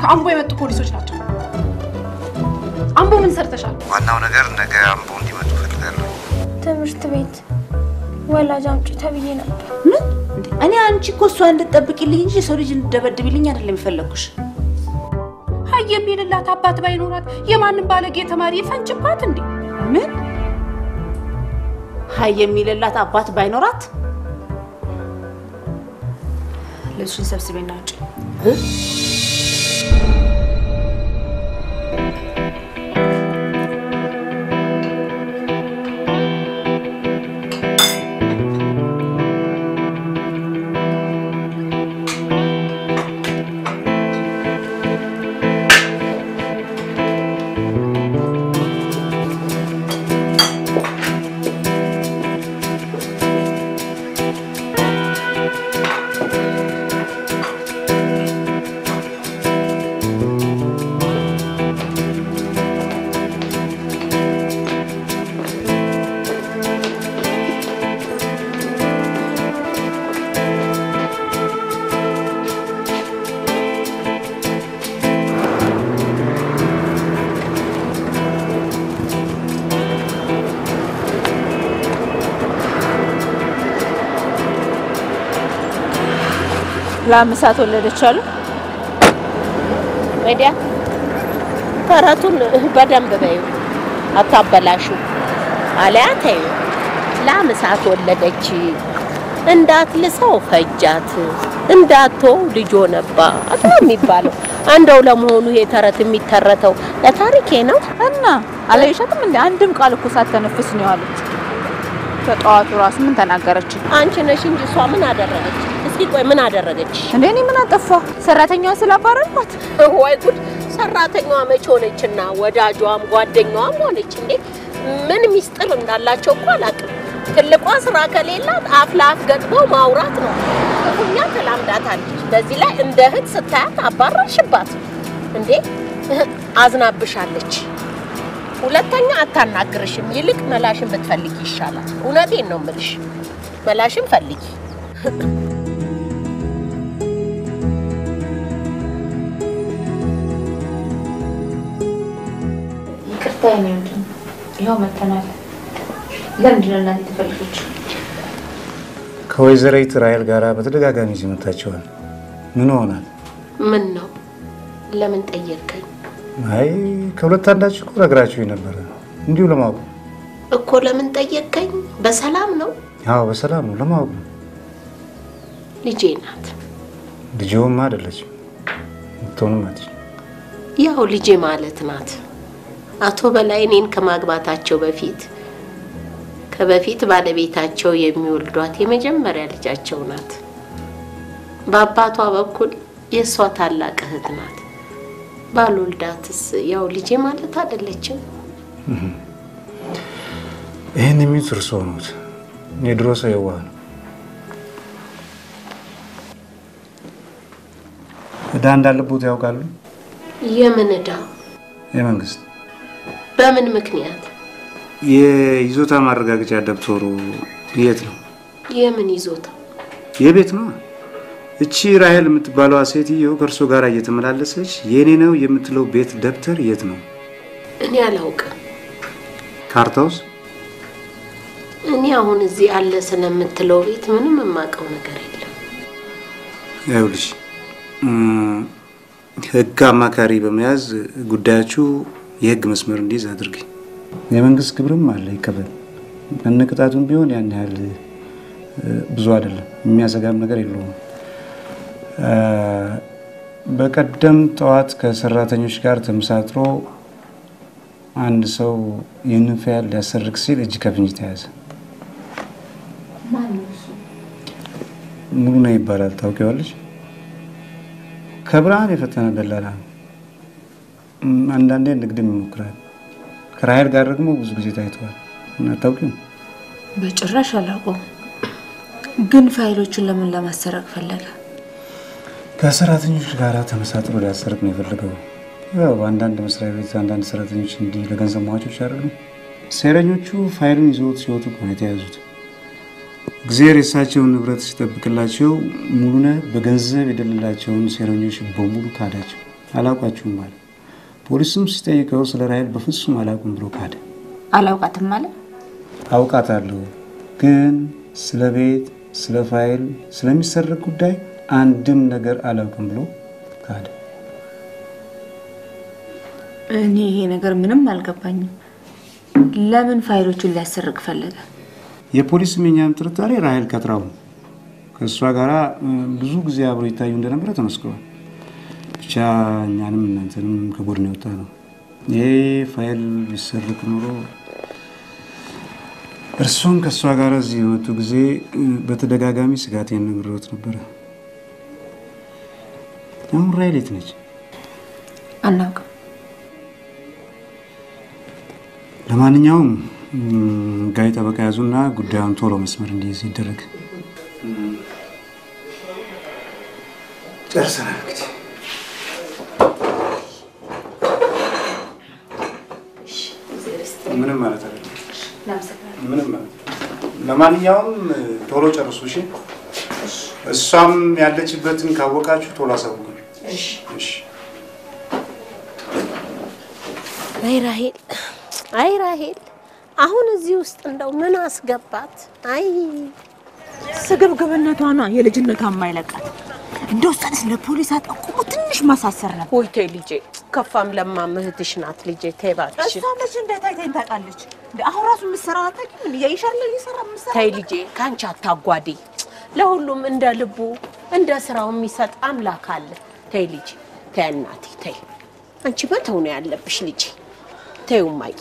ከአምቦ የመጡ ፖሊሶች ናቸው። አምቦ ምን ሰርተሻል? ዋናው ነገር ነገ አምቦ እንዲመጡ ፈልጋለሁ። ትምህርት ቤት ወላጅ አምጪ ተብዬ ነበር። ምን? እኔ አንቺ እኮ እሷ እንድትጠብቂልኝ እንጂ የሰው ልጅ እንድደበድብልኝ አይደለም የፈለግኩሽ። ሀይ የሚልላት አባት ባይኖራት የማንም ባለጌ ተማሪ ይፈንጭባት እንዴ? ምን? ሀይ የሚልላት አባት ባይኖራት ልብሱን ሰብስቤና ውጭ። ለአምሳት ወለደች አሉ። ወዲያ ተረቱን በደንብ በዩ፣ አታበላሹ። አለያ ተዩ ለአምሳት ወለደች እንዳትልሰው ፈጃት እንዳትወው ልጆ ነባ አቶ የሚባለው እንደው ለመሆኑ ይሄ ተረት የሚተረተው ለታሪኬ ነው እና አላየሻትም እንዴ? አንድም ቃል እኮ ሳትተነፍስ ነው ያለች። ከጠዋቱ ራሱ ምን ተናገረች? አንቺ ነሽ እንጂ እሷ ምን አደረገች? እስኪ ቆይ ምን አደረገች? እንዴ እኔ ምን አጠፋ? ሰራተኛዋ ስላባረርኳት ወይ ጉድ! ሰራተኛዋ መች ሆነችና ወዳጇም ጓደኛዋም ሆነች እንዴ? ምን ሚስጥር እንዳላቸው እኮ አላውቅም። ትልቋ ስራ ከሌላት አፍ ለአፍ ገጥሞ ማውራት ነው። ክፉኛ ተላምዳታለች። በዚህ ላይ እንደ እህት ስታያት አባረርሽባት እንዴ? አዝናብሻለች። ሁለተኛ አታናግርሽም። ይልቅ መላሽን ብትፈልጊ ይሻላል። እውነቴን ነው የምልሽ፣ መላሽን ፈልጊ። ይቅርታ የኔ ወንድም፣ ይኸው መተናል። ለምንድን ነው እናቴ የተፈለገች? ከወይዘሪት ራሔል ጋር በተደጋጋሚ ሲመታቸዋል። ምን ሆናል? ምን ነው? ለምን ጠየቀኝ? አይ ከሁለት አንዳችሁ እኮ ነግራችሁኝ ነበረ። እንዲሁ ለማወቅ ነው። እኮ ለምን ጠየቀኝ? በሰላም ነው? አዎ በሰላም ነው፣ ለማወቅ ነው። ልጄ ናት። ልጅውም አይደለችም ምትሆንም አትችልም። ያው ልጄ ማለት ናት። አቶ በላይ እኔን ከማግባታቸው በፊት ከበፊት ባለቤታቸው የሚወልዷት የመጀመሪያ ልጃቸው ናት። በአባቷ በኩል የእሷ ታላቅ እህት ናት። ባልወልዳትስ ያው ልጄ ማለት አይደለችም? ይህን የሚሉት እርስዎ ነዎት። የድሮ ሰው የዋህ ነው። ዕዳ እንዳለቦት ያውቃሉ? የምን ዕዳ? የመንግስት በምን ምክንያት? የይዞታ ማረጋገጫ ደብተሩ የት ነው? የምን ይዞታ? የቤት ነው። እቺ ራሔል የምትባለዋ ሴትዮ ከእርሶ ጋር እየተመላለሰች የኔ ነው የምትለው ቤት ደብተር የት ነው? እኔ አላውቅም። ካርታውስ? እኔ አሁን እዚህ አለ ስለምትለው ቤት ምንም የማውቀው ነገር የለም። ይኸውልሽ እም፣ ህግ አማካሪ በመያዝ ጉዳያችሁ የህግ መስመር እንዲይዝ አድርጊ። የመንግስት ግብርም አለ ይከፈል። ከነቅጣቱም ቢሆን ያን ያህል እ፣ ብዙ አይደለም። የሚያሰጋም ነገር የለውም። እ፣ በቀደም ጠዋት ከሰራተኞች ጋር ተመሳጥሮ አንድ ሰው ይህንን ፋይል ሊያሰርቅ ሲል እጅ ከፍንጅ ተያዘ። ሙሉ ነው ይባላል። ታውቂዋለሽ? ከብርሃን የፈጠነ ደላላ ነው። እም፣ አንዳንዴ ንግድም ይሞክራል። ከራሔል ጋር ደግሞ ብዙ ጊዜ ታይተዋል። እና አታውቂውም? በጭራሽ አላውቀውም። ግን ፋይሎቹን ለምን ለማሰረቅ ፈለገ? ከሰራተኞች ጋር ተመሳጥሮ ሊያሰርቅ ነው የፈለገው። ያው በአንዳንድ መስሪያ ቤት አንዳንድ ሰራተኞች እንዲህ ለገንዘብ መዋጮች አይደሉ? ሴረኞቹ ፋይሉን ይዘውት ሲወጡ ነው የተያዙት። እግዚአብሔር የእሳቸውን ንብረት ሲጠብቅላቸው ሙሉነህ በገንዘብ የደለላቸውን ሴረኞች በሙሉ ካዳቸው። አላውቃችሁም አለ። ፖሊስም ሲጠይቀው ስለ ራሔል በፍጹም አላውቅም ብሎ ካደ። አላውቃትም አለ። አውቃታለሁ ግን ስለ ቤት፣ ስለ ፋይል፣ ስለሚሰረቅ ጉዳይ አንድም ነገር አላውቅም ብሎ ካደ። እኔ ይሄ ነገር ምንም አልገባኝም። ለምን ፋይሎቹን ሊያሰርቅ ፈለገ? የፖሊስም የኛም ጥርጣሬ ራሔል ቀጥራው ነው። ከእሷ ጋር ብዙ ጊዜ አብሮ ይታዩ እንደነበረ ተመስክሯል። ብቻ እኛንም እናንተንም ከጎድን የወጣ ነው። ይሄ ፋይል ቢሰርቅ ኑሮ እርሱም ከእሷ ጋር እዚህ የመጡ ጊዜ በተደጋጋሚ ስጋቴን ነግሬዎት ነበረ። አሁን ራሔል የት ነች? አናውቅም። ለማንኛውም ጋይ ጠበቃ ያዙና ጉዳዩን ቶሎ መስመር እንዲይዝ ይደረግ። ጨርሰናል እንግዲህ ምንም ማለት አይደለም። ምንም ማለት ለማንኛውም ቶሎ ጨርሱ እሺ። እሷም ያለችበትን ካወቃችሁ ቶሎ አሳውቁኝ። እሺ። አይ ራሄል፣ አይ ራሄል፣ አሁን እዚህ ውስጥ እንደው ምን አስገባት? አይ ስግብግብነቷ ነው የልጅነቷ የማይለቃት። እንደ ውሳኔስ ለፖሊስ አጠቁሙ ትንሽ ማሳሰር ነበር። ወይ ተይ ልጄ፣ ከፋም ለማም እህትሽ ናት ልጄ፣ ተይ እባክሽ። እሷ መቼ እንዳይታይተኝ ታውቃለች። እንደ አሁን ራሱ የምትሰራው አታውቂም? እንደ ያይሻለ እየሰራ የምትሰራ ተይ ልጄ፣ ከአንቺ አታጓዴ። ለሁሉም እንደ ልቡ እንደ ስራው የሚሰጥ አምላክ አለ። ተይ ልጄ፣ ተይ እናቴ፣ ተይ አንቺ መተው ነው ያለብሽ ልጄ። ተይው እማዬ።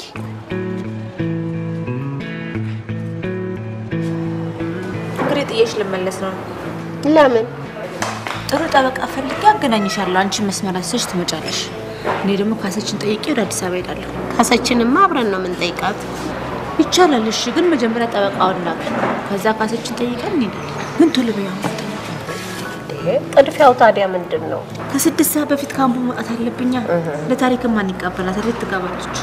እንግዲህ ጥዬሽ ልመለስ ነው። ለምን ጥሩ ጠበቃ ፈልጌ አገናኝሻለሁ። አንቺ መስመር አስይዘሽ ትመጫለሽ። እኔ ደግሞ ካሰችን ጠይቄ ወደ አዲስ አበባ ሄዳለሁ። ካሰችንማ አብረን ነው የምንጠይቃት። ይቻላል። እሺ፣ ግን መጀመሪያ ጠበቃውን ላክ። ከዛ ካሰችን ጠይቀን እንሄዳለን። ግን ቶሎ በይ አሁን። ጥድፊያው ታዲያ ምንድን ነው? ከስድስት ሰዓት በፊት ካምፑ መውጣት አለብኛ። ለታሪክ ማን ይቀበላታል? የት ትገባለች?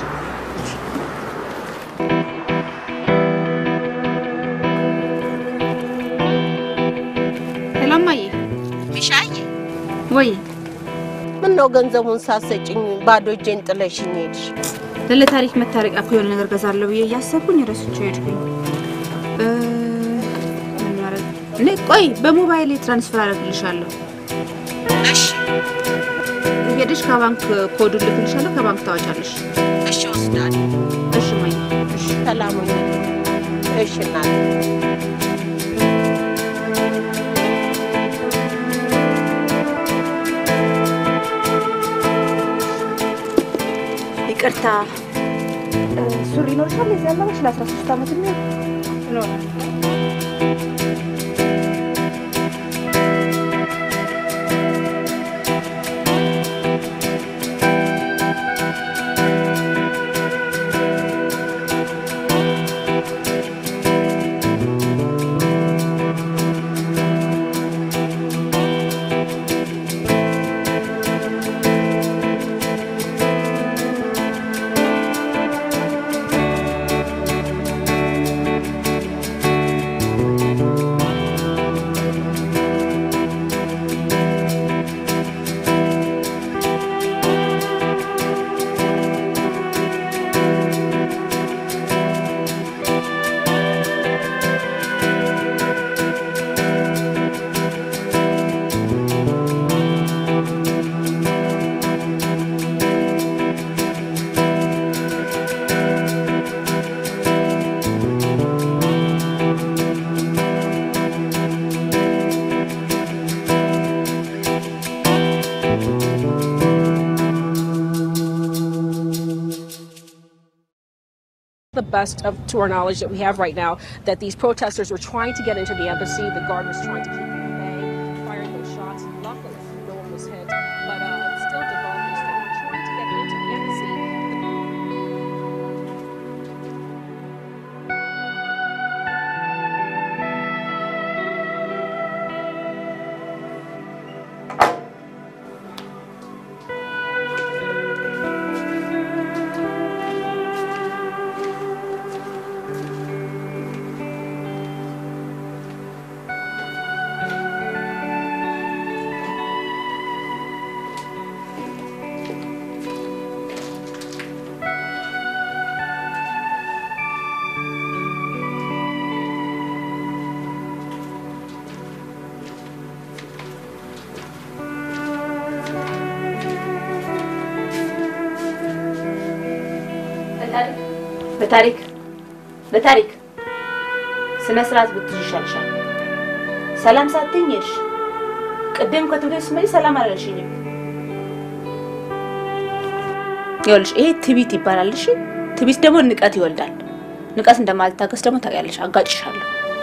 ሄሎ እማዬ። ሚሻዬ ወይ ምን ነው ገንዘቡን ሳሰጭኝ ባዶ እጄን ጥለሽኝ ሄድሽ? ለታሪክ መታረቂያ እኮ የሆነ ነገር ገዛለሁ ብዬ እያሰብኩኝ ረስቼው ሄድኩኝ። እ፣ ምን ማድረግ እኔ ቆይ በሞባይል ትራንስፈር አደርግልሻለሁ። እሺ ሄደሽ ከባንክ ኮዱን ልክልሻለሁ። ከባንክ ታወጫለሽ። እሺ ወስዳለሁ። እሺ እማዬ። እሺ ሰላም ሁኚ። እሺ እናቴ። ይቅርታ እ፣ ሱሪ ይኖርሻል? የዚህ ያለበሽ ለአስራ ሶስት ዓመት የሚሆን the best of to our knowledge that we have right now that these protesters were trying to get into the embassy. The guard was trying to keep them at bay, firing those shots. Luckily, no one was hit, but uh, it's still developing. So we're trying to get into the embassy. በታሪክ በታሪክ ስነ ስርዓት ብትይዥ ይሻልሻል። ሰላም ሳትይኝ ሄድሽ። ቅድም ከትምህርት ቤት ስትመጪ ሰላም አላለሽኝም። ይኸውልሽ ይሄ ትቢት ይባላል። እሺ ትቢት ደግሞ ንቀት ይወልዳል። ንቀት እንደማልታገስ ደግሞ ታውቂያለሽ። አጋጭሻለሁ።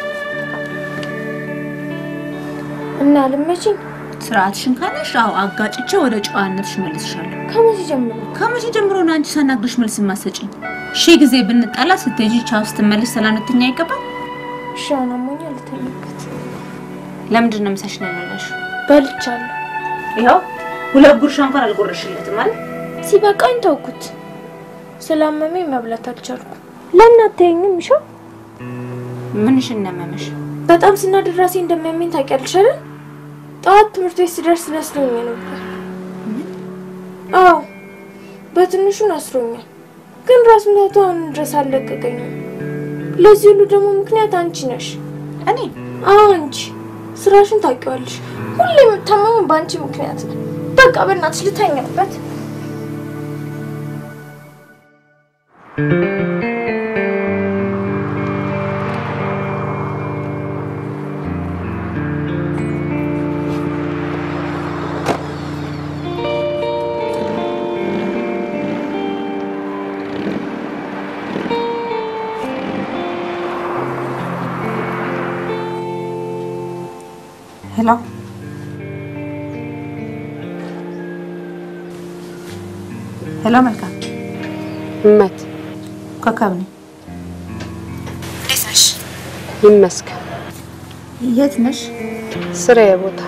እና ልመችኝ ስርዓትሽን ካለሽ አዎ አጋጭቼ ወደ ጨዋነትሽ መልስሻለሁ። ከመቼ ጀምሮ? ከመቼ ጀምሮ ነው አንቺ ሳናግርሽ መልስ የማትሰጪኝ? ሺህ ጊዜ ብንጣላ ስትሄጂ ቻው ስትመልሽ ሰላም ልትይኝ አይገባም? እሺ አሁን አሞኛል፣ ልተኛበት። ለምንድን ነው ምሳሽ ነው ያለሽው? በልቻለሁ። ይኸው ሁለት ጉርሻ እንኳን አልጎረሽለትም ማለት ሲበቃኝ ተውኩት። ስላመመኝ መብላት አልቻልኩም። ለምን አታየኝም? ይሻ ምንሽ እናመመሽ? በጣም ስናድር ራሴ እንደሚያመኝ ታውቂያለሽ አይደል? ጠዋት ትምህርት ቤት ስደርስ ነስሮኝ ነበር። አዎ በትንሹ ነስሮኛል፣ ግን ራስ ምታቱ አሁን ድረስ አልለቀቀኝም። ለዚህ ሁሉ ደግሞ ምክንያት አንቺ ነሽ። እኔ? አዎ አንቺ። ስራሽን ታውቂዋለሽ። ሁሌ የምታመሙ በአንቺ ምክንያት ነው። በቃ በእናትሽ ልተኛበት። ሄሎ ሄሎ፣ መልካም እመት ኮከብ ነኝ። እንዴት ነሽ? ይመስገን። የት ነሽ? ስራዬ ቦታ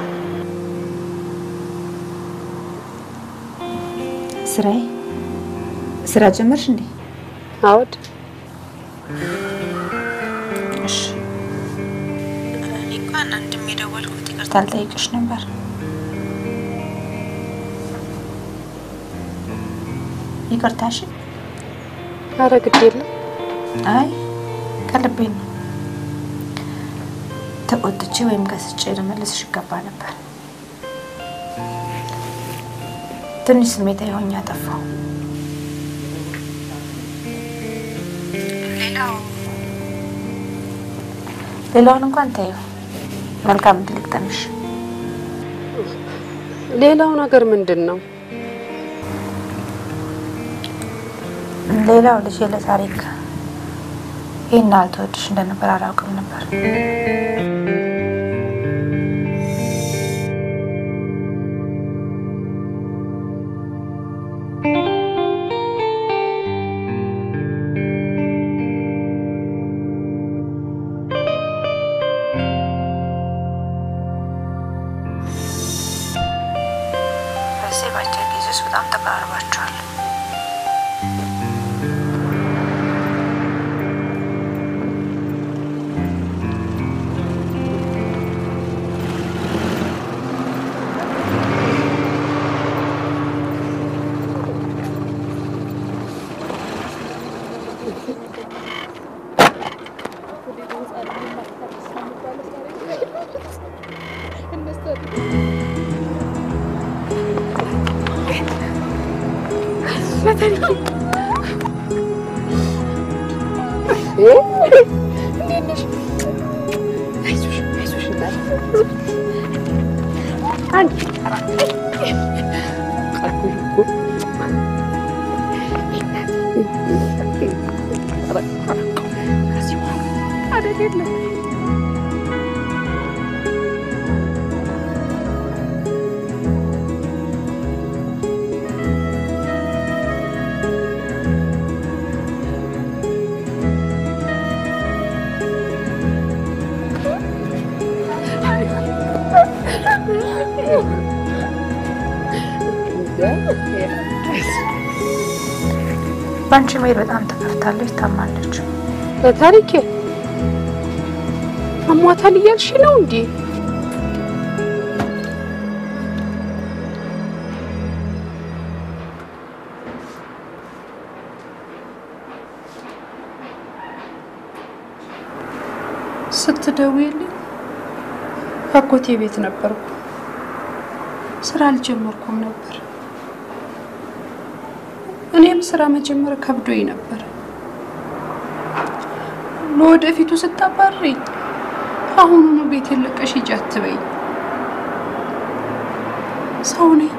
ስራዬ። ስራ ጀመርሽ እንዴ? አውድ እሺ። እኔ እንኳን አንድም የደወልኩት ይቅርታ ልጠይቅሽ ነበር። ይቅርታሽ? ኧረ ግድ የለም። አይ ከልቤ ነው። ተቆጥቼ ወይም ገስጬ ልመልስሽ ይገባ ነበር። ትንሽ ስሜታዊ ሆኜ አጠፋው። ሌላው ሌላውን እንኳን ተይው። መልካም እድል ይግጠምሽ። ሌላው ነገር ምንድን ነው? ሌላው ልጅ ለታሪክ ይህን ያህል ተወድሽ እንደነበር አላውቅም ነበር። በዚህ በአጭር ጊዜ ውስጥ በጣም ተቀራርባችኋል። በአንቺ መሄድ በጣም ተከፍታለች፣ ታማለች። ለታሪኬ አሟታል እያልሽ ነው እንዴ? ስትደውይልኝ አጎቴ ቤት ነበርኩ። ስራ አልጀመርኩም ነበር። እኔ ግን ስራ መጀመር ከብዶኝ ነበር። ለወደፊቱ ስታባርኝ አሁኑኑ ቤት የለቀሽ ሂጂ አትበይኝ። ሰው ነኝ።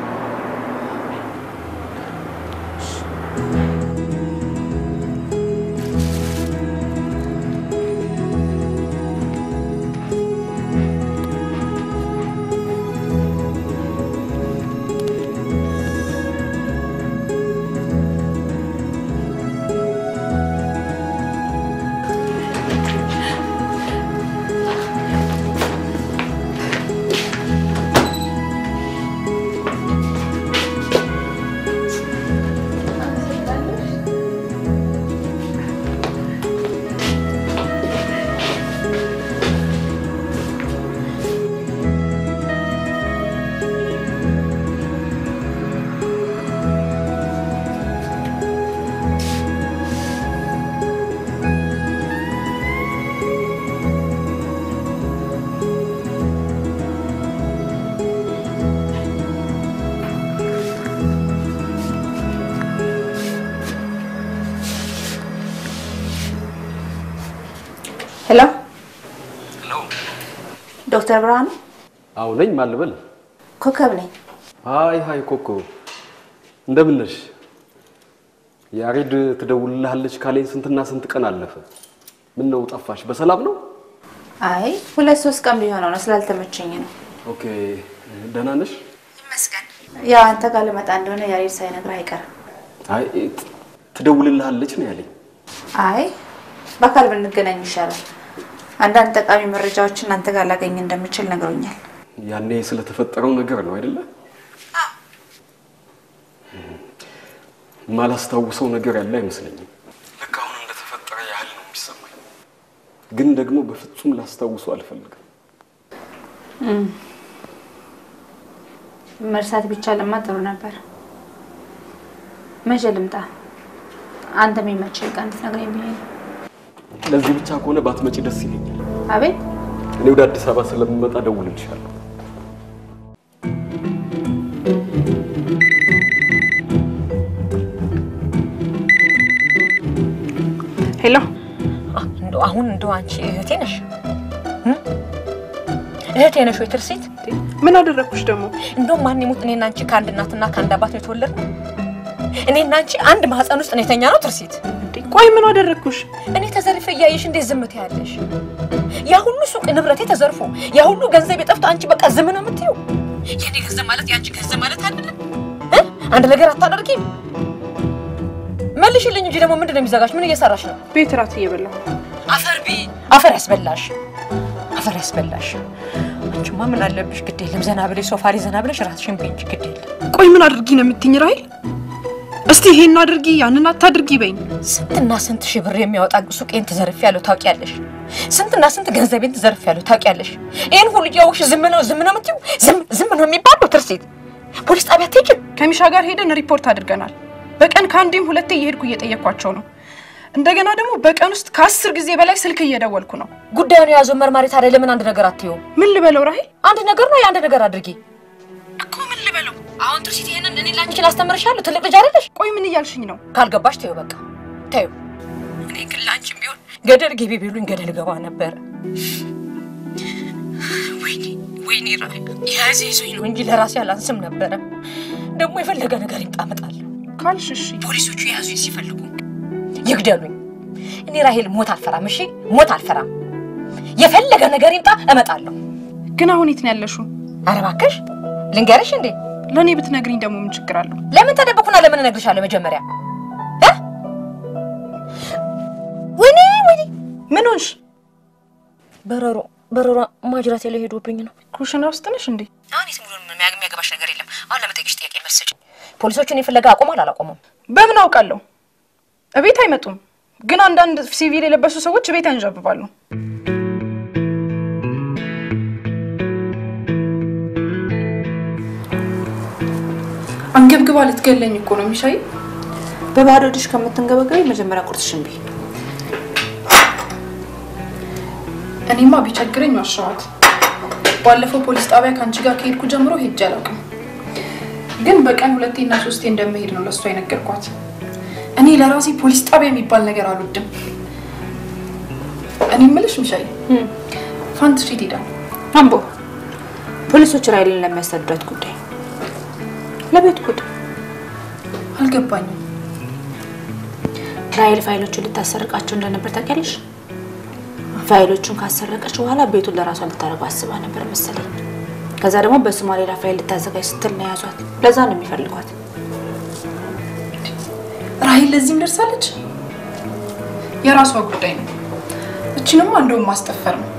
ሄሎ ዶክተር ብርሃኑ አዎ ነኝ። ማን ልበል? ኮከብ ነኝ። አይ ሀይ ኮኮ እንደምን ነሽ? ያሬድ ትደውልልሃለች ካለኝ ስንትና ስንት ቀን አለፈ። ምን ነው ጠፋሽ? በሰላም ነው? አይ ሁለት ሶስት ቀን ቢሆነው ነው ስላልተመቸኝ ነው። ኦኬ ደህና ነሽ? ይመስገን። ያው አንተ ጋር ልመጣ እንደሆነ ያሬድ ሳይነግር አይቀርም። አይ ት- ትደውልልሃለች ነው ያለኝ። አይ በአካል ብንገናኝ ይሻላል። አንዳንድ ጠቃሚ መረጃዎችን አንተ ጋር ላገኝ እንደምችል ነግሮኛል። ያኔ ስለተፈጠረው ነገር ነው አይደለ? ማላስታውሰው ነገር ያለ አይመስለኝም። ልክ አሁን እንደተፈጠረ ያህል ነው የሚሰማኝ። ግን ደግሞ በፍጹም ላስታውሰው አልፈልግም። መርሳት ቢቻልማ ጥሩ ነበር። መቼ ልምጣ? አንተ የሚመችህ ቀን እንድትነግረኝ ብዬ ነው። ለዚህ ብቻ ከሆነ ባትመጪ ደስ ይለኛል። አቤት እኔ ወደ አዲስ አበባ ስለምመጣ ደውልልሻለሁ። ሄሎ እንደው አሁን እንደው አንቺ እህቴ ነሽ እ? እህቴ ነሽ ወይ ትርሲት? ምን አደረግኩሽ ደግሞ? እንደውም ማን ይሙት እኔና አንቺ ከአንድ እናትና ከአንድ አባት ነው የተወለድነው። እኔና አንቺ አንድ ማህፀን ውስጥ ነው የተኛ ነው ትርሲት። ቆይ ምን አደረግኩሽ? እኔ ተዘርፌ እያየሽ እንዴት ዝም ትያለሽ? ያ ሁሉ ሱቅ ንብረቴ ተዘርፎ ያ ሁሉ ገንዘብ የጠፍቶ አንቺ በቃ ዝም ነው የምትይው? የኔ ገንዘብ ማለት የአንቺ ገንዘብ ማለት አይደለም እ? አንድ ነገር አታደርጊም? መልሽልኝ እንጂ ደግሞ ምንድን ነው የሚዘጋሽ? ምን እየሰራሽ ነው? ቤት እራት እየበላሁ አፈር ቢ አፈር ያስበላሽ፣ አፈር ያስበላሽ። አንቺማ ምን አለብሽ? ግድ የለም ዘና ብለሽ ሶፋ ላይ ዘና ብለሽ ራስሽን ብይ እንጂ ግድ የለም። ቆይ ምን አድርጊ ነው የምትይኝ ራሄል? እስቲ ይሄን አድርጊ ያንን አታድርጊ በይኝ። ስንትና ስንት ሺህ ብር የሚያወጣ ሱቄን ትዘርፍ ያለው ታውቂያለሽ? ስንትና ስንት ገንዘቤን ትዘርፍ ያለው ታውቂያለሽ? ይህን ሁሉ እያወቅሽ ዝም ነው ዝም ነው የምትይው? ዝም ዝም ነው የሚባለው? ትርሲት ፖሊስ ጣቢያ አትሄጂም? ከሚሻ ጋር ሄደን ሪፖርት አድርገናል። በቀን ከአንዴም ሁለቴ እየሄድኩ እየጠየኳቸው ነው። እንደገና ደግሞ በቀን ውስጥ ከአስር ጊዜ በላይ ስልክ እየደወልኩ ነው። ጉዳዩን የያዘው መርማሪ ታዲያ ለምን አንድ ነገር አትይውም? ምን ልበለው ራሄል? አንድ ነገር ነው የአንድ ነገር አድርጊ እኮ ምን ልበለው? አሁን ትርሲት ይሄንን እኔ ላንቺ ላስተምርሻለሁ። ትልቅ ልጅ አይደለሽ? ቆይ ምን እያልሽኝ ነው? ካልገባሽ ተይው በቃ ተይው። እኔ ግን ላንቺም ቢሆን ገደል ግቢ ቢሉኝ ገደል ገባ ነበረ። ወይኔ ወይኔ ራሄል የያዘ ይዞኝ ነው እንጂ ለራሴ አላንስም ነበረ። ደግሞ የፈለገ ነገር ይምጣ እመጣለሁ። ካልሽ እሺ። ፖሊሶቹ የያዙኝ ሲፈልጉ ይግደሉኝ። እኔ ራሄል ሞት አልፈራም። እሺ ሞት አልፈራም። የፈለገ ነገር ይምጣ እመጣለሁ። ግን አሁን የት ነው ያለሽው? ኧረ እባክሽ ልንገርሽ እንዴ ለእኔ ብትነግሪኝ ደግሞ ምን ችግር አለው? ለምን ተደበኩና ለምን እነግርሻለሁ? መጀመሪያ እ? ወይኔ ወይኔ ምን ሆንሽ? በረሮ በረሮ ማጅራቴ ላይ ሄዶብኝ ነው። ኩሽና ውስጥ ነሽ እንዴ? አሁን የት ሙሉ የሚያገባሽ ነገር የለም። አሁን ለመጠየቅሽ ጥያቄ መልስ ስጪኝ። ፖሊሶቹን የፍለጋ አቆማል አላቆሙም? በምን አውቃለሁ? እቤት አይመጡም። ግን አንዳንድ ሲቪል የለበሱ ሰዎች እቤት ያንዣብባሉ። አንገብግባ ልትገለኝ እኮ ነው የሚሻይ። በባዶ ሆድሽ ከምትንገበገቢ መጀመሪያ ቁርስሽን ብይ። እኔማ ቢቸግረኝ ዋሻዋት። ባለፈው ፖሊስ ጣቢያ ከአንቺ ጋር ከሄድኩ ጀምሮ ሄጄ አላውቅም። ግን በቀን ሁለቴና ሶስቴ እንደምሄድ ነው ለእሷ የነገርኳት። እኔ ለራሴ ፖሊስ ጣቢያ የሚባል ነገር አልወድም። እኔ የምልሽ ምሻይ ፋንት ሺት ሄዳ አምቦ ፖሊሶች ራይልን ለሚያስተዳድራት ጉዳይ ለቤት ጉዳይ አልገባኝም። ራይል ፋይሎቹን ልታሰርቃቸው እንደነበር ታውቂያለሽ? ፋይሎቹን ካሰረቀች በኋላ ቤቱን ለራሷ ልታደርገው አስባ ነበር መሰለኝ። ከዛ ደግሞ በስሟ ሌላ ፋይል ልታዘጋጅ ስትል ነው የያዟት። ለዛ ነው የሚፈልጓት። ራሂል ለዚህም ደርሳለች። የራሷ ጉዳይ ነው። እችንማ እንደውም ማስጠፈር ነው።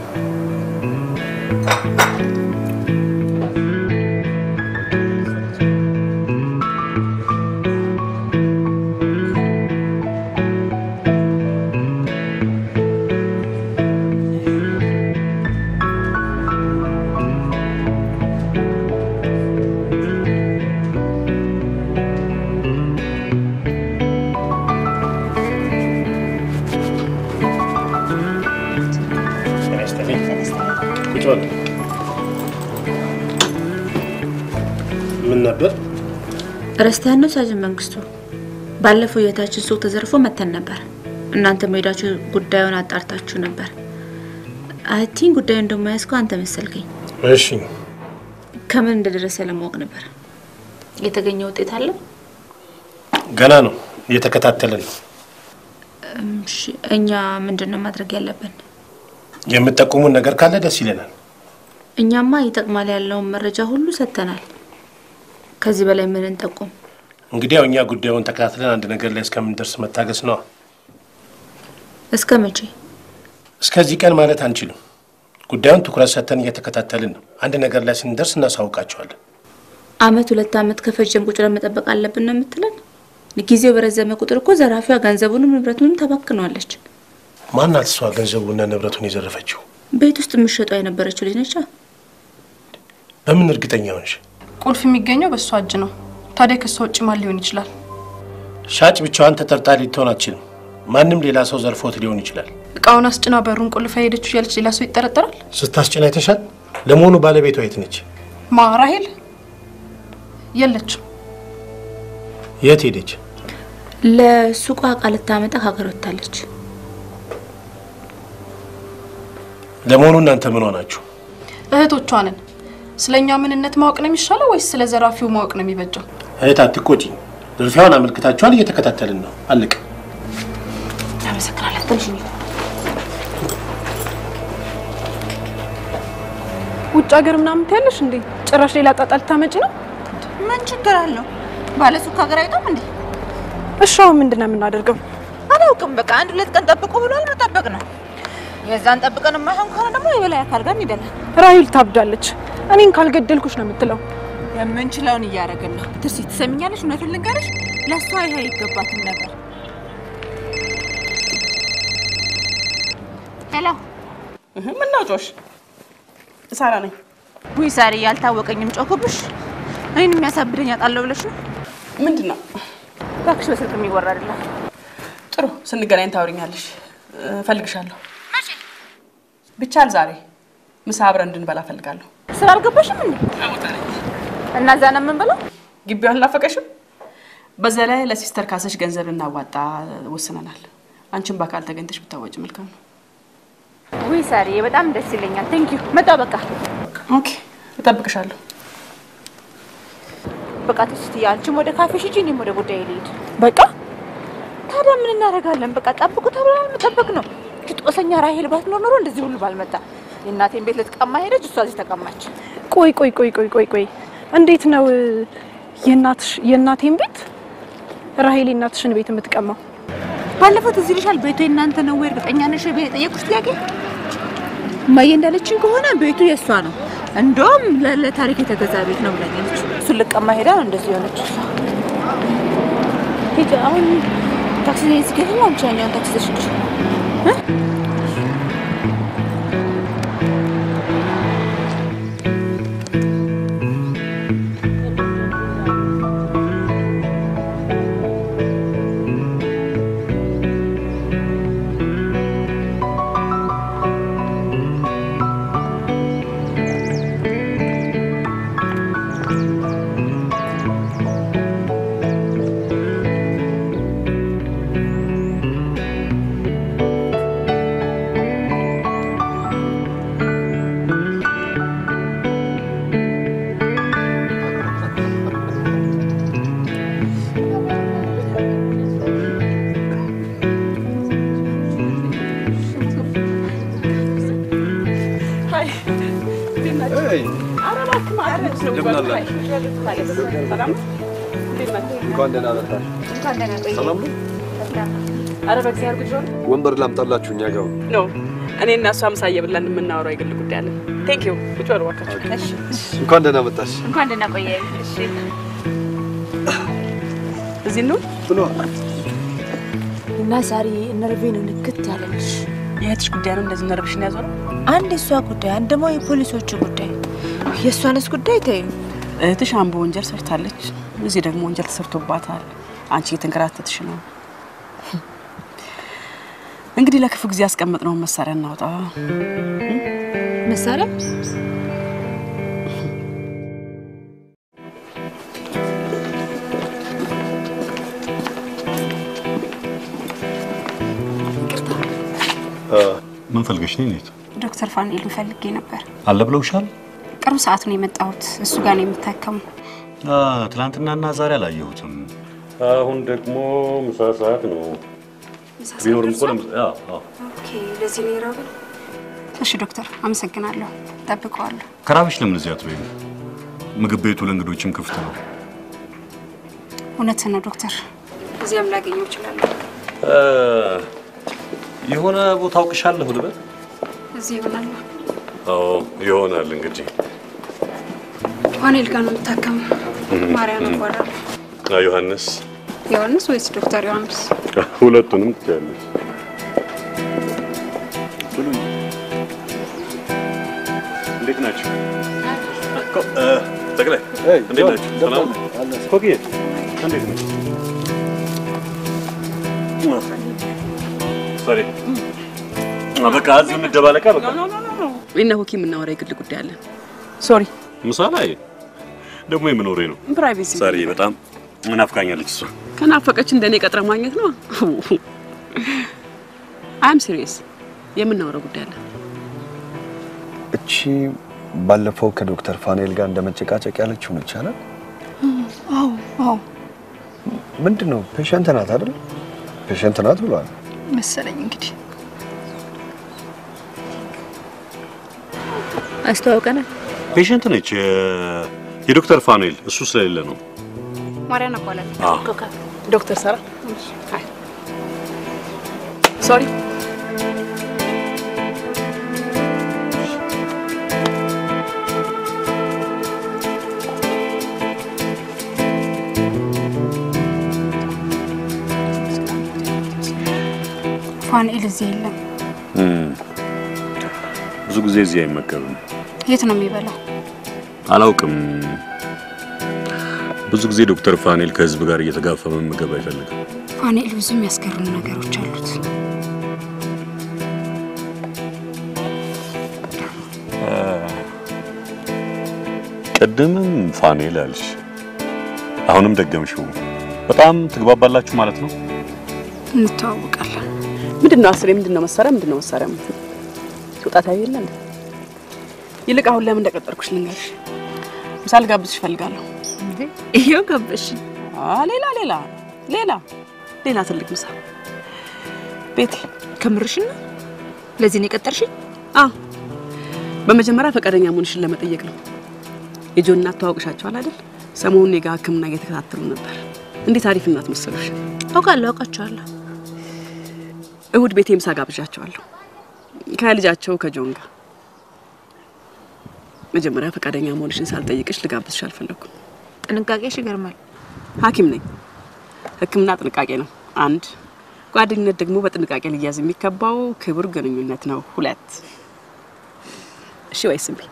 ምን ነበር? ረስተያን ነው ሳጅን መንግስቱ። ባለፈው የታችን ሱቅ ተዘርፎ መተን ነበር። እናንተ ሄዳችሁ ጉዳዩን አጣርታችሁ ነበር። አይቲን ጉዳዩን እንደማያስከው አንተ መሰልከኝ። እሺ ከምን እንደደረሰ ለማወቅ ነበር። የተገኘ ውጤት አለ? ገና ነው፣ እየተከታተልን ነው። እሺ፣ እኛ ምንድን ነው ማድረግ ያለብን? የምጠቁሙን ነገር ካለ ደስ ይለናል። እኛማ ይጠቅማል ያለውን መረጃ ሁሉ ሰጥተናል። ከዚህ በላይ ምን እንጠቁም? እንግዲህ ያው እኛ ጉዳዩን ተከታትለን አንድ ነገር ላይ እስከምንደርስ መታገስ ነዋ። እስከ መቼ? እስከዚህ ቀን ማለት አንችልም። ጉዳዩን ትኩረት ሰጥተን እየተከታተልን ነው። አንድ ነገር ላይ ስንደርስ እናሳውቃቸዋለን። አመት ሁለት አመት ከፈጀም ቁጭ ብለን መጠበቅ አለብን ነው የምትለን? ጊዜው በረዘመ ቁጥር እኮ ዘራፊዋ ገንዘቡንም ንብረቱንም ተባክነዋለች። ማናት እሷ ገንዘቡና ንብረቱን የዘረፈችው? ቤት ውስጥ የምትሸጠው የነበረችው ልጅ ነቻ። በምን እርግጠኛ ሆንሽ? ቁልፍ የሚገኘው በእሷ እጅ ነው። ታዲያ ከእሷ ውጭ ማን ሊሆን ይችላል? ሻጭ ብቻዋን ተጠርጣሪ ልትሆን አትችልም። ማንም ሌላ ሰው ዘርፎት ሊሆን ይችላል። እቃውን አስጭና በሩን ቁልፍ ሄደችው እያለች ሌላ ሰው ይጠረጠራል? ስታስጭን አይተሻል? ለመሆኑ ባለቤቷ የት ነች? ማ ራሄል የለችም። የት ሄደች? ለሱቋ እቃ ልታመጣ ከሀገር ወጥታለች። ለመሆኑ እናንተ ምን ሆናችሁ? እህቶቿ ነን። ስለ እኛ ምንነት ማወቅ ነው የሚሻለው ወይስ ስለ ዘራፊው ማወቅ ነው የሚበጀው? እህት አትቆጪኝ። ዝርፊያውን አመልክታችኋል፣ እየተከታተልን ነው። አለቀ። አመሰግናለን። ትንሽ ውጭ ሀገር ምናምን ትያለሽ እንዴ? ጭራሽ ሌላ ጣጣ ልታመጪ ነው? ምን ችግር አለው? ባለሱቅ ሀገር አይወጣም እንዴ? እሺ አሁን ምንድን ነው የምናደርገው? አላውቅም። በቃ አንድ ሁለት ቀን ጠብቁ ብሏል። መጠበቅ ነው። የዛን ጠብቀን የማይሆን ከሆነ ደግሞ የበላይ አካል ጋር እንሄዳለን። ራሂል ታብዳለች። እኔን ካልገደልኩሽ ነው የምትለው። የምንችለውን እያደረግን ነው። ትርሲ ትሰሚኛለሽ? እውነቱን ልንገርሽ፣ ለእሷ ይሄ አይገባትም ነበር። ሄሎ፣ ምን ነው ጮሽ? ሳራ ነኝ። ውይ ሳሪ፣ ያልታወቀኝም ጮኩብሽ። እኔን የሚያሳብደኝ አጣለሁ ብለሽ ነው? ምንድን ነው? እባክሽ በስልክ የሚወራ አይደለም። ጥሩ፣ ስንገናኝ ታወሪኛለሽ። እፈልግሻለሁ። ብቻል ዛሬ ምሳ አብረን እንድንበላ እፈልጋለሁ። ስራ አልገባሽም እንዴ? እና እዛ ነው የምንበላው? ግቢው አልናፈቀሽም? በዛ ላይ ለሲስተር ካሰሽ ገንዘብ ልናዋጣ ወስነናል። አንቺን በአካል ተገኝተሽ ብታወጭ መልካም ነው። ውይ ሳሪ፣ በጣም ደስ ይለኛል። ቴንክ ዩ። መጣሁ በቃ። ኦኬ፣ እጠብቅሻለሁ። በቃ ትስትዬ፣ አንቺም ወደ ካፌሽ ሂጂ፣ እኔም ወደ ጉዳይ ልሂድ። በቃ ታዲያ ምን እናደርጋለን? በቃ ጠብቁ ተብለናል፣ መጠበቅ ነው። እቺ ጦሰኛ ራሄል ባትኖር ኖሮ እንደዚህ ሁሉ ባልመጣ። የእናቴን ቤት ልትቀማ ሄደች፣ እሷ እዚህ ተቀማች። ቆይ ቆይ ቆይ ቆይ ቆይ ቆይ እንዴት ነው የእናትሽ የእናቴን ቤት ራሄል የእናትሽን ቤት የምትቀማው? ባለፈው ትዝ ይልሻል? ቤቱ የእናንተ ነው ወይ? እርግጠኛ ነሽ? የጠየቁሽ ጥያቄ እማዬ እንዳለችኝ ከሆነ ቤቱ የእሷ ነው። እንደውም ለ- ለታሪክ የተገዛ ቤት ነው ብላኛለች። እሱን ልቀማ ሄዳ ነው እንደዚህ የሆነች እሷ። ሂጂ አሁን ታክሲ ላይ ሲገኝ አንቺ ያኛውን ታክሲ ተሽልሽ እንደምን አላችሁ? እንኳን ደህና መጣሽ። ሰላም ነው? ኧረ በእግዚአብሔር ጉድ ሆነ ወንበር ላምጣላችሁ እኛ ጋር ነው። እኔ እና እሷ ምሳ እየበላን የምናወራው የግል ጉዳይ አለን። ቴንክ ዩ ቁጭ በሉ እባካችሁ። እንኳን ደህና መጣሽ። እንኳን ደህና ቆየ። እሺ እዚህ ነው እና ዛሬ ነርቬ ነው ንክት ያለልሽ። የእህትሽ ጉዳይ ነው እንደዚህ ነርብሽን ያዞረው? አንድ የእሷ ጉዳይ፣ አንድ ደግሞ የፖሊሶቹ ጉዳይ። የእሷንስ ጉዳይ ተይው። እህትሽ አምቦ ወንጀል ሰርታለች፣ እዚህ ደግሞ ወንጀል ተሰርቶባታል። አንቺ እየተንከራተትሽ ነው። እንግዲህ ለክፉ ጊዜ ያስቀመጥነውን መሳሪያ እናውጣ። መሳሪያ ምን ፈልገሽ ነው? ኔት ዶክተር ፋኑኤል ፈልጌ ነበር። አለ ብለውሻል? ቅርብ ሰዓት ነው የመጣሁት። እሱ ጋር ነው የምታከመው። ትናንትናና ዛሬ አላየሁትም። አሁን ደግሞ ምሳ ሰዓት ነው። ቢኖርም እኮ ለምሳ አዎ፣ አዎ። ኦኬ፣ ለዚህ ነው የራበኝ። እሺ ዶክተር፣ አመሰግናለሁ። ጠብቀዋለሁ። ከራበሽ ለምን እዚህ አትበይም? ምግብ ቤቱ ለእንግዶችም ክፍት ነው። እውነት ነው ዶክተር፣ እዚያም ላገኘው እችላለሁ። እ፣ የሆነ ቦታ አውቅሻለሁ ልበል? እዚህ ይሆናል። አዎ ይሆናል እንግዲህ። ፋኑኤል ጋር ነው የምታከመው። እህ፣ ማርያም እህ። ይባላል። አ፣ ዮሐንስ ዮሐንስ ወይስ ዶክተር ዮሐንስ? ሁለቱንም ትችያለሽ። እንዴት ናቸው? ጠቅላይ እንዴት ናቸው? ሰላም ነው? ኮክዬ እንዴት ነው? ሶሪ በቃ እዚሁ እንደባለቃ በቃ እነ ሆኪ የምናወራ የግል ጉዳይ አለን። ሶሪ ምሳ ላይ ደግሞ የምኖሬ ነው። ፕራይቬሲ ዛሬ በጣም ናፍቃኛለች እሷ። ከናፈቀች እንደኔ ቀጥረ ማግኘት ነው። አይም ሲሪየስ የምናወራው ጉዳይ አለን። እቺ ባለፈው ከዶክተር ፋኑኤል ጋር እንደ መጨቃጨቅ ያለችው ነች አለ። አዎ አዎ ምንድን ነው ፔሸንት ናት አይደል? ፔሸንት ናት ብሏል። መሰለኝ እንግዲህ አስተዋውቀናል። ፔሸንት ነች የ- የዶክተር ፋኑኤል እሱ ስለሌለ ነው። ማርያም እባላለሁ። አዎ። ዶክተር ሰራ አይ ሶሪ ፋኑኤል እዚህ የለም። እም፣ ብዙ ጊዜ እዚህ አይመገብም። የት ነው የሚበላው? አላውቅም። ብዙ ጊዜ ዶክተር ፋኑኤል ከህዝብ ጋር እየተጋፋ መመገብ አይፈልግም። ፋኑኤል ብዙ የሚያስገርሙ ነገሮች አሉት። ቅድምም ፋኑኤል አልሽ፣ አሁንም ደገምሽው። በጣም ትግባባላችሁ ማለት ነው። እንተዋወቃለን። ምንድን ነው አስሬ? ምንድን ነው መሳሪያ? ምንድን ነው መሳሪያ? ውጣት የለ እንዴ? ይልቅ አሁን ለምን እንደቀጠርኩሽ ልንገርሽ። ምሳ ልጋብዝሽ እፈልጋለሁ። ይሄው ጋበሽ። ሌላ ሌላ ሌላ ሌላ ትልቅ ምሳ ቤቴ። ከምርሽን ነው? ለዚህ ነው የቀጠርሽኝ? አዎ። በመጀመሪያ ፈቃደኛ መሆንሽን ለመጠየቅ ነው። የጆን እናት ተዋውቅሻቸዋል አይደል? ሰሞኑን የጋ ሕክምና እየተከታተሉ ነበር። እንዴት አሪፍ እናት መሰሉሽ! አውቃለሁ፣ አውቃቸዋለሁ። እሁድ ቤቴ ምሳ ጋብዣቸዋለሁ ከልጃቸው ከጆን ጋር። መጀመሪያ ፈቃደኛ መሆንሽን ሳልጠይቅሽ ልጋብዝሽ አልፈለኩም። ጥንቃቄሽ ይገርማል። ሐኪም ነኝ። ሕክምና ጥንቃቄ ነው። አንድ ጓደኝነት ደግሞ በጥንቃቄ ሊያዝ የሚገባው ክቡር ግንኙነት ነው። ሁለት እሺ ወይስ እምቢ?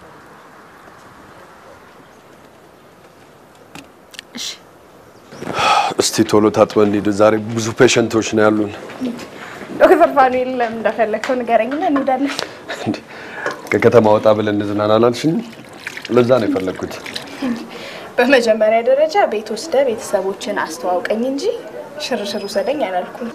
እስቲ ቶሎ ታጥበን እንሂድ። ዛሬ ብዙ ፔሸንቶች ነው ያሉን። ዶክተር ፋኑኤል ለምን እንደፈለግከው ንገረኝና እንሄዳለን። ከከተማ ወጣ ብለን እንዝናና አላልሽኝም? ለዛ ነው የፈለግኩት። በመጀመሪያ ደረጃ ቤት ወስደ ቤተሰቦችን አስተዋውቀኝ እንጂ ሽርሽር ውሰደኝ አላልኩም።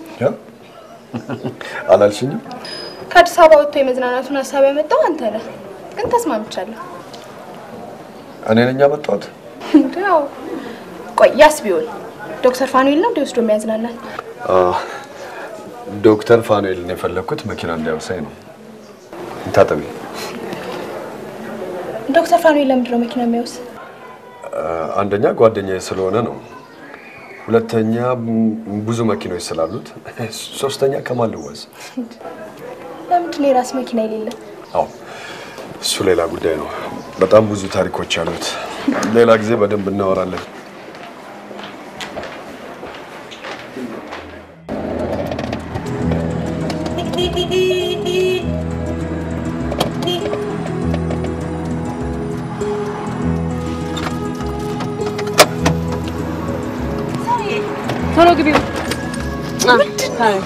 አላልሽኝም? ከአዲስ አበባ ወጥቶ የመዝናናቱን ሀሳብ ያመጣው አንተ ነህ፣ ግን ተስማምቻለሁ። እኔ ነኝ ያመጣሁት። ያው ቆይ ያስ ቢሆን ዶክተር ፋኑኤል ነው እንደ ወስዶ የሚያዝናናል። አ፣ ዶክተር ፋኑኤልን የፈለግኩት መኪና እንዲያወሳኝ ነው። ታጠቢ። ዶክተር ፋኑኤል ለምንድን ነው መኪና የሚያውስ? አንደኛ ጓደኛዬ ስለሆነ ነው። ሁለተኛ ም- ብዙ መኪኖች ስላሉት፣ ሶስተኛ ከማን ልወዝ? ለምንድን ነው የራስ መኪና የሌለ? አዎ እሱ ሌላ ጉዳይ ነው። በጣም ብዙ ታሪኮች አሉት። ሌላ ጊዜ በደንብ እናወራለን። ቶሎ ግቢ። ታዲያስ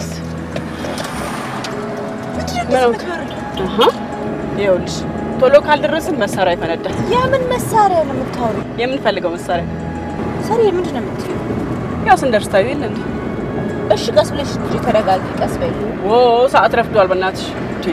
ምን ሆንክ? አሃ፣ ይኸውልሽ ቶሎ ካልደረስን መሳሪያ ይፈነዳል። የምን መሳሪያ ነው የምታወሩ? የምንፈልገው መሳሪያ ሰሪ ምንድን ነው የምትይው? ያው ስንደርስ ታዩ የለ እንዴ? እሺ ቀስ ብለሽ እንጂ ተረጋጊ፣ ቀስ በይ። ዎ ሰዓት ረፍዷል። በእናትሽ እንዴ!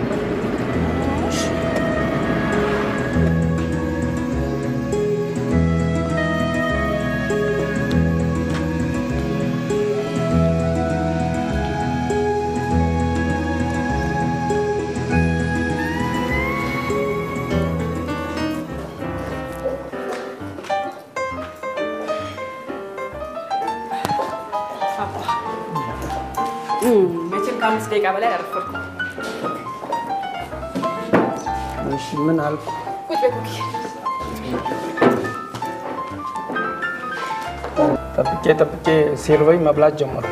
መቼም ከአምስት ደቂቃ በላይ አረፈርኩ። እሺ ምን አልኩ? ቁጭ በይ ኩኪ። ጠብቄ ጠብቄ ሲርበኝ መብላት ጀመርኩ።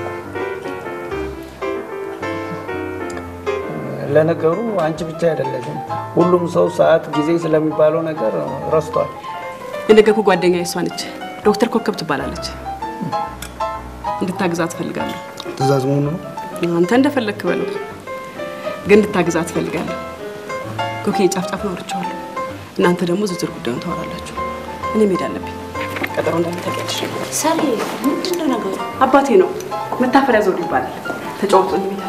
ለነገሩ አንቺ ብቻ አይደለሽም፣ ሁሉም ሰው ሰዓት፣ ጊዜ ስለሚባለው ነገር ረስቷል። የነገርኩህ ጓደኛ የሷ ነች። ዶክተር ኮከብ ትባላለች። እንድታግዛት እፈልጋለሁ። ትእዛዝ መሆኑ ነው። አንተ እንደፈለግክ በለው፣ ግን እንድታግዛት እፈልጋለሁ። ኮኬ ጫፍ ጫፍ ነው አውርቼዋለሁ። እናንተ ደግሞ ዝርዝር ጉዳዩን ታወራላችሁ። እኔ መሄድ አለብኝ። ቀጠሮ እንዳለ ታውቂያለሽ። ሰሪ ምንድን ነው ነገሩ? አባቴ ነው መታፈሪያ ዘውዱ ይባላል። ተጫወቱ እንሄዳለን።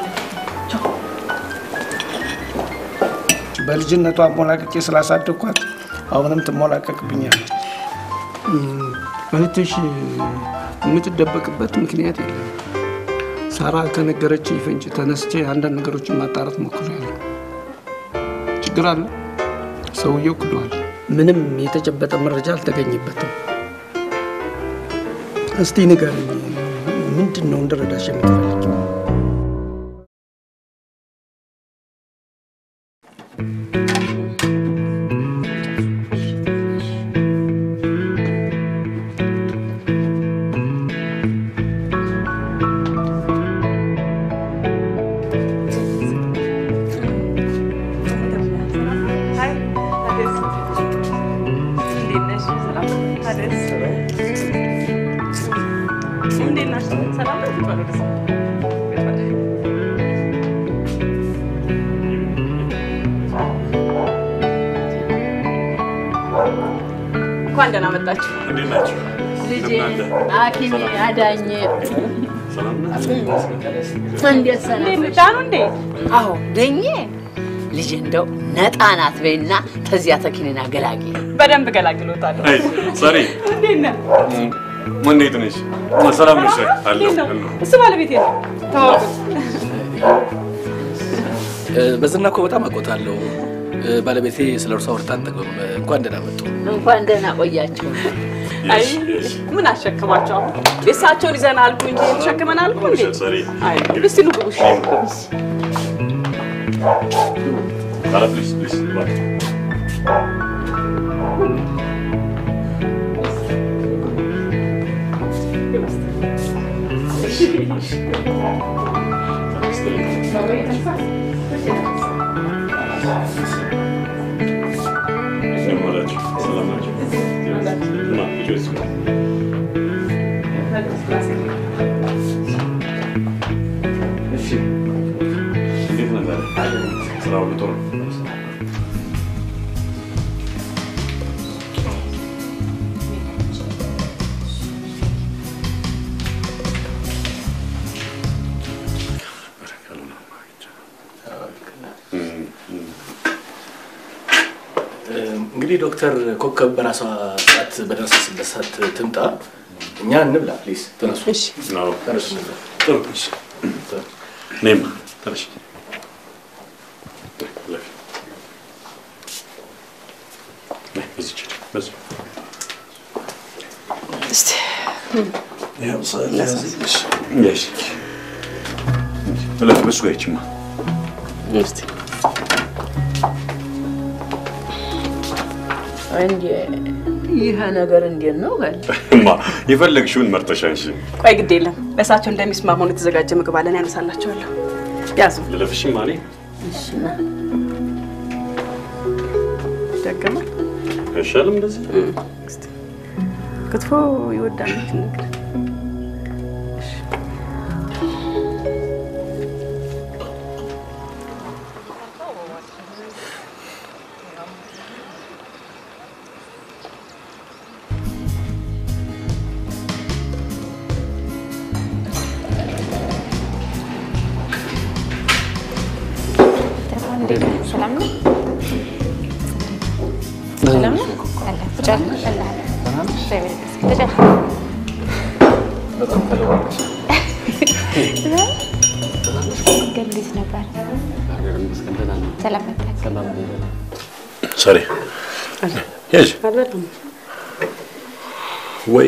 በልጅነቷ አሞላቅቄ ስላሳደግኳት አሁንም ትሞላቀቅብኛለች። እም፣ እህትሽ የምትደበቅበት ምክንያት የለም። ሳራ ከነገረችኝ ፍንጭ ተነስቼ አንዳንድ ነገሮችን ማጣራት ሞክሬያለሁ። ችግር አለ። ሰውየው ክዷል። ምንም የተጨበጠ መረጃ አልተገኘበትም። እስቲ ንገሪኝ፣ ምንድን ነው እንድረዳሽ የምትፈልጊው? እንኳን ደህና መጣችሁ። እንዴት ናቸው? ልጄ ሐኪሜ አዳኝ እንዴት ሰላም ዳኑ እንዴ? አዎ ደኜ ልጅ እንደው ነጣ ናት በይና ተዚያ ተኪንና ገላጊ በደንብ ገላግሎታለሁ። አይ ሰሪ እንዴት ነህ? እንዴት ነሽ? ሰላም ነሽ? አለሁ እንዴት ነው? አለሁ። እሱ ባለቤቴ ነው። ተዋወቁት። በዝና እኮ በጣም አውቆታለሁ። ባለቤቴ ስለ እርሷ አውርታ አንጠግብም። እንኳን ደህና መጡ። እንኳን ደህና ቆያችሁ። አይ ምን አሸክማቸው አሁን የእሳቸውን ይዘን አልኩ እንጂ ተሸክመን አልኩ እንዴ? አይ እስቲ ኑ ግቡ። እሺ። ኧረ ፕሊዝ ፕሊዝ እባክህ። እንደምን ዋላችሁ? ሰላም ናችሁ? እና ልጆች እሺ፣ እንዴት ነህ ዛሬ? ስራ ሁሉ ጥሩ ነው? እንግዲህ ዶክተር ኮከብ በራሷ ሰዓት በደረሰችበት ሰዓት ትምጣ። እኛ እንብላ ፕሊዝ። ተነሱ። ነው። ተነሱ። ጥሩ። እኔም ተነሽ። በዚች በዚህ እስቲ እሺ እለፍ በሱ ጋር ይችማ እስቲ እንዴ ይህ ነገር እንዴት ነው በል እማ የፈለግሽውን መርጠሽ አንሺ። ቆይ ግድ የለም ለእሳቸው እንደሚስማማውን የተዘጋጀ ምግብ አለን ያነሳላቸዋለሁ። ያዙ ልለፍሽማ እኔ እሺና ደገማል አይሻልም እንደዚህ ክትፎ ይወዳል ነገር ሰላም ነው? ሰላም ነው? አለ ቁጭ አለ አለ እግዚአብሔር ይመስገን። ቁጭ አለ። በጣም ተለዋለች። መንገድ እንዴት ነበር? ሰላም መጣህ? ሰሪ ሄጅ አልበላም። ወይ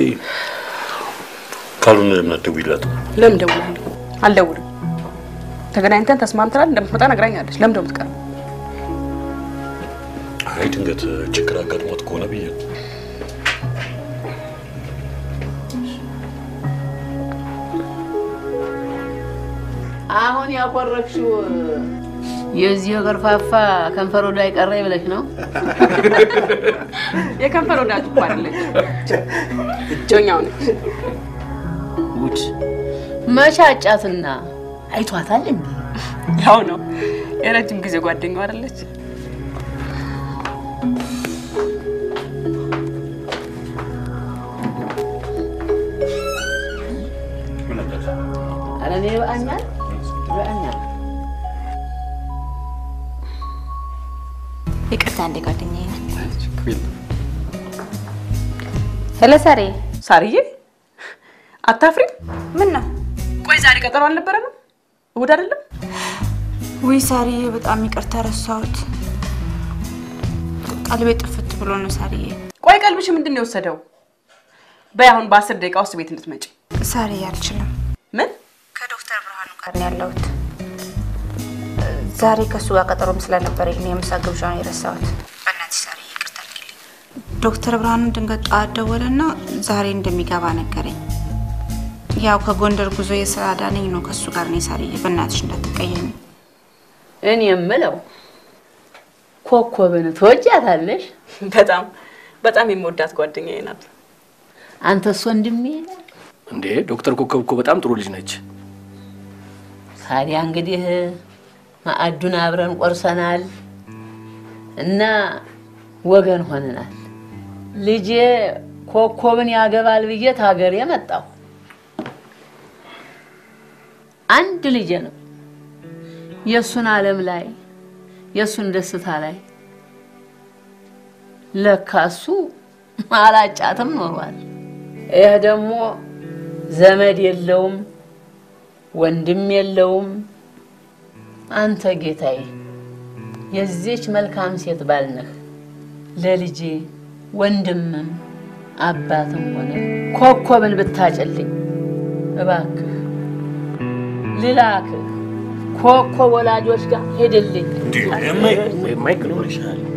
ካልሆነ ለምን አትደውይላትም? ለምን ደውላለሁ? አልደውልም። ተገናኝተን ተስማምተናል እንደምትመጣ ነግራኛለች። ለምን ደው የምትቀረው? አይ ድንገት ችግር አጋጥሞት ከሆነ ብዬ ነው። አሁን ያቆረብሽው የዚህ ገርፋፋ ከንፈር ወደ አይቀረ ብለሽ ነው? የከንፈር ወዳጅ እኮ አይደለች፣ እጆኛው ነች። ጉድ መቻጫትና አይቷታል እንዴ? ያው ነው የረጅም ጊዜ ጓደኛው አይደለች? ኧረ እኔ ይበቃኛል ይበቃኛል። ይቅርታ እንደ ጓደኛዬ ናት። ሄሎ ሳሬ። ሳርዬ አታፍሪም? ምን ነው? ቆይ ዛሬ ቀጠሮ አልነበረንም? እሑድ አይደለም? ውይ ሳርዬ፣ በጣም ይቅርታ ረሳሁት። ቀልቤ ጥፍት ብሎ ነው ሳርዬ። ቆይ ቀልብሽ ምንድን ነው የወሰደው? በይ አሁን በአስር ደቂቃ ውስጥ ቤት እንድትመጪ። ሳርዬ አልችልም። ምን? ከዶክተር ብርሃኑ ጋር ነው ያለሁት። ዛሬ ከእሱ ጋር ቀጠሮም ስለነበረኝ ነው የምሳ ግብዣውን የረሳሁት። በእናትሽ ሳርዬ ይቅርታ አድርጊልኝ። ዶክተር ብርሃኑ ድንገት ጠዋት ደወለና ዛሬ እንደሚገባ ነገረኝ። ያው ከጎንደር ጉዞ የስራ ዳነኝ ነው ከእሱ ጋር ነው ሳርዬ፣ በእናትሽ እንዳትቀየሚ። እኔ የምለው ኮኮብን ትወጃታለሽ? በጣም በጣም የምወዳት ጓደኛዬ ናት። አንተስ ወንድሜ? እንዴ ዶክተር ኮከብ እኮ በጣም ጥሩ ልጅ ነች። ታዲያ እንግዲህ ማዕዱን አብረን ቆርሰናል እና ወገን ሆነናል። ልጄ ኮኮብን ያገባል ብዬ ታገሬ መጣሁ። አንድ ልጄ ነው። የእሱን ዓለም ላይ የእሱን ደስታ ላይ ለካ እሱ አላጫትም ኖሯል። ይህ ደግሞ ዘመድ የለውም ወንድም የለውም። አንተ ጌታዬ የዚች መልካም ሴት ባል ነህ። ለልጄ ወንድምም አባትም ሆነ ኮኮብን ብታጭልኝ እባክህ ልላክህ ኮኮብ ወላጆች ጋር ሄድልኝ። ማይክ ነው ይሻል